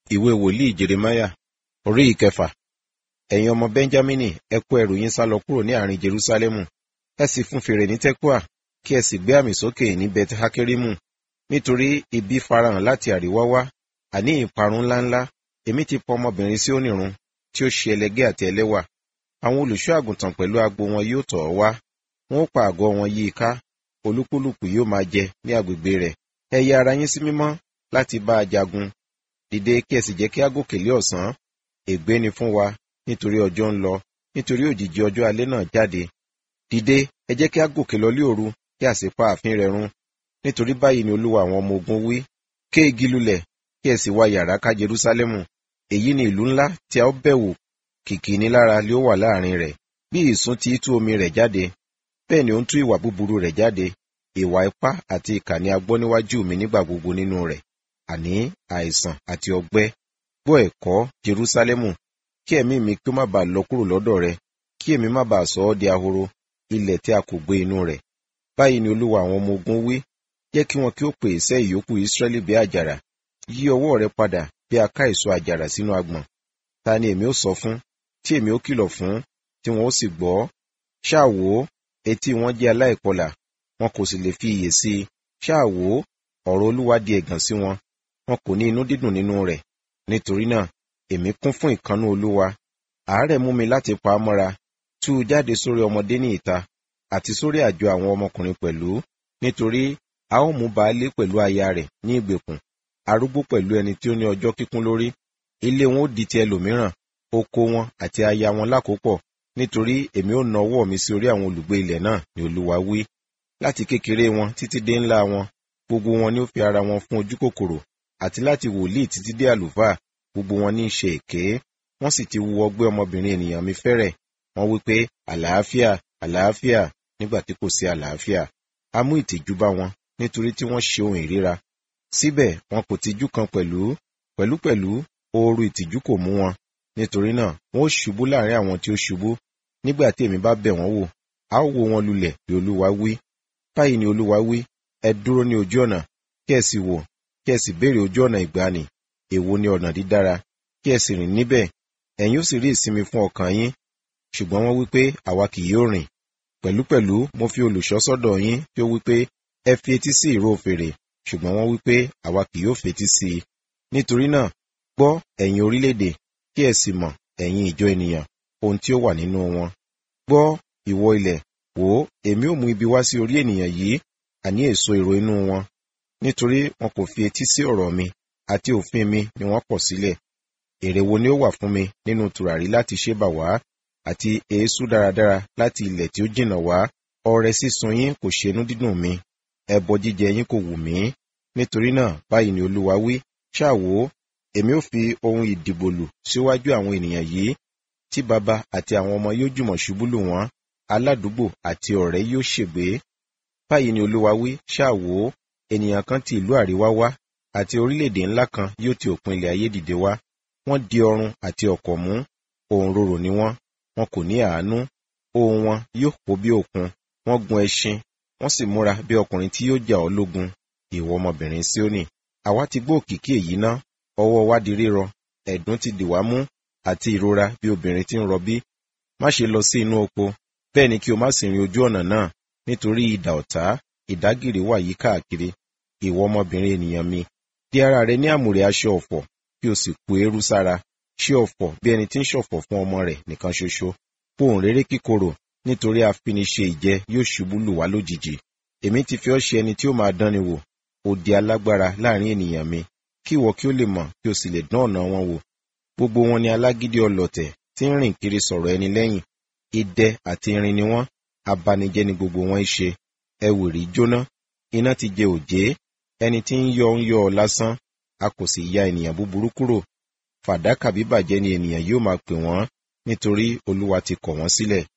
ìwé wòlíì jeremáyà orí ìkẹfà ẹ̀yin ọmọ bẹ́ńjámínì ẹ kó ẹrù yín sálọ kúrò ní àárín jerúsálẹ́mù ẹ sì fún fèrè ní tẹ́kùà kí ẹ sì gbé àmì sókè ní bet hakerimu nítorí ibi farahàn láti àríwá wá àní ìparun ńláńlá èmi ti pọ ọmọbìnrin sí onírun tí ó ṣe ẹlẹgẹ́ àti ẹlẹ́wà àwọn olùṣọ́ àgùntàn pẹ̀lú agbo wọn yóò tọ̀ ọ́ wá wọn ó pa àgọ́ wọn yí i ká olúkúlùkù yóò máa jẹ ní agbègbè rẹ̀ ẹ ya ara yín sí mímọ́ láti bá a jagun dìde kí ẹ sì jẹ́ kí á gòkè lé ọ̀sán ègbé ni fún wa nítorí ọjọ́ ń lọ nítorí òjìji ọjọ́ alẹ́ náà jáde dìde ẹ jẹ́ kí á gòkè lọ lé òru kí a sì pa ààfin rẹ̀ run nítorí báyìí ni olúwa àwọn ọmọ ogun wí ké igi lulẹ̀ kí ẹ sì wá yàrá ká jerúsálẹ́mù èyí ni ìlú ńlá tí a ó bẹ̀wò kìkì nílára lé ó wà láàrin rẹ̀ bí ìsún ti tú omi rẹ̀ jáde bẹ́ẹ̀ ni ó ń tú ìwà búburú rẹ̀ jáde ìwà ipá àti ìkà ni a gbọ́ níwájú mi nígbà gbogbo nínú rẹ̀ àní àìsàn àti ọgbẹ́ gbọ́ ẹ̀kọ́ jerúsálẹ́mù kí ẹ̀mí mi kí ó má bàa lọ kúrò lọ́dọ̀ rẹ kí èmi má bàa sọ ọ́ di ahoro ilẹ̀ tí a kò gbé inú rẹ̀ báyìí ni olúwa àwọn ọmọ ogun wí jẹ́ kí wọn kí ó pè iṣẹ́ ìyókù ìsírẹ́lì bí àjàrà yí ọwọ́ rẹ padà bí a ká èso àjàrà sínú agbọ̀n ta ni èmi ó sọ fún tí èmi ó kìlọ̀ fún tí wọn ó sì gbọ́ ṣáà wò ó etí wọn jẹ́ aláìkọlà wọn kò sì lè fi iyè sí i ṣáà wò ó ọ̀rọ̀ olúwa di ẹ̀gàn sí wọn wọn kò ní inú dídùn nínú rẹ̀ nítorí náà èmi kún fún ìkannú olúwa àárẹ̀ mú mi láti pa á mọ́ra tú u jáde sórí ọmọdé ní ìta àti sórí àjọ àwọn ọmọkùnrin pẹ̀lú nítorí a ó mú baálé pẹ̀lú aya rẹ̀ ní ìgbèkùn arúgbó pẹ̀lú ẹni tí ó ní ọjọ́ kíkún lórí ilé wọn ó di ti ẹlòmíràn oko wọn àti aya wọn lákòópọ̀ nítorí èmi ó na ọwọ́ mi sí orí àwọn olùgbé ilẹ̀ náà ni olúwa wí láti kékeré wọn títí dé ńlá wọn gbogbo wọn ni ó fi ara wọn fún ojú kòkòrò àti láti wòlíì títí dé àlùfáà gbogbo wọn ní í ṣe èké wọn sì ti wu ọgbẹ́ ọmọbìnrin ènìyàn mi fẹ́rẹ̀ wọn wí pé àlàáfíà àlàáfíà nígbà tí kò sí àlàáfíà a mú ìtìjú bá wọn nítorí tí wọ́n ṣe ohun ìríra síbẹ̀ wọn kò tijú kan pẹ̀lú pẹ̀lúpẹ̀lú ooru ìtìjú kò mú wọn nítorí náà wọn ó ṣubú láàrin àwọn tí ó ṣubú nígbà tí èmi bá bẹ̀ wọ́n wò a ó wó wọn lulẹ̀ bí olúwa wí báyìí ni olúwa wí ẹ dúró ní ojú ọ̀nà kí ẹ sì wò kí ẹ sì béèrè ojú ọ̀nà ìgbàanì èwo ni ọ̀nà dídára kí ẹ sì rìn níbẹ̀ ẹ̀yin ó sì rí ìsinmi fún ọkàn yín ṣùgbọ́n wọ́n wí pé àwa kì yóò rìn pẹ̀lúpẹ̀lú mo fi olùṣọ́ sọ́dọ̀ yín tí ó wí pé ẹ fi etí sí ìró fèrè ṣùgbọ́n wọ́n wí pé àwa kì yóò fetí sí i nítorí náà gbọ́ ẹ̀yin orílẹ̀-èdè kí ẹ sì mọ̀ ẹ̀yin ìjọ ènìyàn ohun tí ó wà nínú wọn gbọ́ ìwọ ilẹ̀ wò ó èmi ò mú ibi wá sí orí ènìyàn yìí àní èso èrò inú wọn nítorí wọn kò fi etí sí ọ̀rọ̀ mi àti òfin mi ni wọ́n pọ̀ sílẹ̀ èrè wo ni ó wà fún mi nínú tùràrí láti ṣe bà wá àti èésú dáradára láti ilẹ̀ tí ó jìnnà wá ọrẹ sísun yín kò ṣenú dídùn mi ẹbọ jíjẹ yín kò wù mí nítorí náà báyìí ni olúwa wí ṣáà wò ó èmi ò fi ohun ìdìbòlù síwájú àwọn ènìyàn yìí tí baba àti àwọn ọmọ yóò jùmọ̀ ṣubú lù wọ́n aládùúgbò àti ọ̀rẹ́ yóò ṣègbé báyìí ni olúwa wí ṣáà wò ó ènìyàn kan ti ìlú àríwá wá àti orílẹ̀-èdè ńlá kan yóò ti òpin ilẹ̀ ayé dìde wá wọ́n di ọrùn àti ọ̀kọ̀ mú ohun rorò ni wọ́n wọn kò ní àánú ohun wọn yóò kó bí òkun wọ́n gun ẹṣin wọ́n sì múra bí ọkùnrin tí yóò jà ọ́ lógun ìwọ ọmọbìnrin Síónì àwa ti gbọ́ òkìkí èyí ná ọwọ́ wa di rírọ ẹ̀dùn ti dì wá mú àti ìrora bí obìnrin tí ń rọbí má ṣe lọ sí inú oko bẹ́ẹ̀ ni kí o má sì rin ojú ọ̀nà náà nítorí idà ọ̀tá ìdágìrì wà yí káàkiri ìwọ ọmọbìnrin ènìyàn mi di ara rẹ ní àmùrè aṣọ ọ̀fọ̀ kí o sì kú eérú sára ṣe ọ̀fọ̀ bí ẹni tí ń ṣọ̀fọ̀ fún ọmọ rẹ̀ nìkan ṣoṣo pohùn réré kíkorò nítorí afiniṣe ìjẹ yóò ṣubú lù wá lójijì èmi ti fi ọ́ ṣe ẹni tí ó máa dánni wò ó di alágbára láàrin ènìyàn mi kí ìwọ kí ó lè mọ̀ kí o sì lè dán ọ̀nà wọn wò gbogbo wọn ni alágídí ọlọ̀tẹ̀ tí ń rìn kiri sọ̀rọ̀ ẹni lẹ́yìn idẹ àti irin ni wọ́n abanijẹ́ ni gbogbo wọn ń ṣe ẹwìrì jóná iná ti jẹ òjé ẹni tí ń yọ ń yọ ọ lásán a kò sì ya ènìyàn búburú kúrò fàdákà bíbàjẹ́ ni ènìyàn yóò máa pè wọ́n nítorí olúwa ti kọ̀ wọ́n sílẹ̀